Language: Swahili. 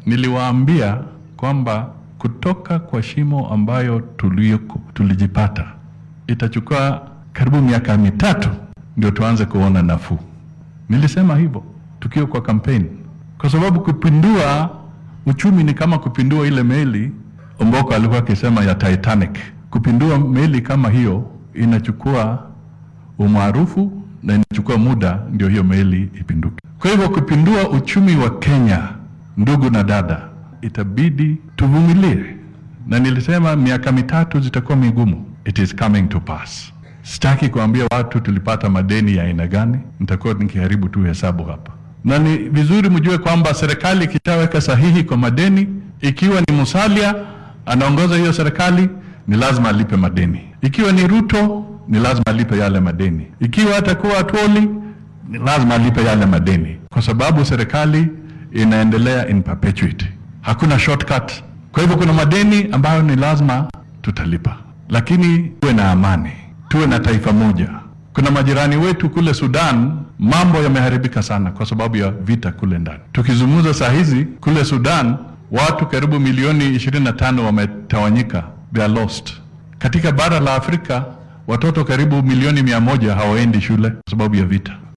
niliwaambia kwamba kutoka kwa shimo ambayo tulioko, tulijipata itachukua karibu miaka mitatu ndio tuanze kuona nafuu. Nilisema hivyo tukiwa kwa kampeni, kwa sababu kupindua uchumi ni kama kupindua ile meli Omboko alikuwa akisema ya Titanic. Kupindua meli kama hiyo inachukua umaarufu na inachukua muda ndio hiyo meli ipinduke. Kwa hivyo kupindua uchumi wa Kenya, ndugu na dada, itabidi tuvumilie, na nilisema miaka mitatu zitakuwa migumu. It is coming to pass. Sitaki kuambia watu tulipata madeni ya aina gani, nitakuwa nikiharibu tu hesabu hapa, na ni vizuri mjue kwamba serikali ikishaweka sahihi kwa madeni, ikiwa ni Musalia anaongoza hiyo serikali, ni lazima alipe madeni. Ikiwa ni Ruto, ni lazima alipe yale madeni. Ikiwa atakuwa Atwoli, ni lazima alipe yale madeni, kwa sababu serikali inaendelea in perpetuity, hakuna shortcut. Kwa hivyo kuna madeni ambayo ni lazima tutalipa, lakini tuwe na amani, tuwe na taifa moja. Kuna majirani wetu kule Sudan, mambo yameharibika sana kwa sababu ya vita kule ndani. Tukizungumza saa hizi kule Sudan, watu karibu milioni 25 wametawanyika, they are lost. Katika bara la Afrika watoto karibu milioni mia moja hawaendi shule kwa sababu ya vita.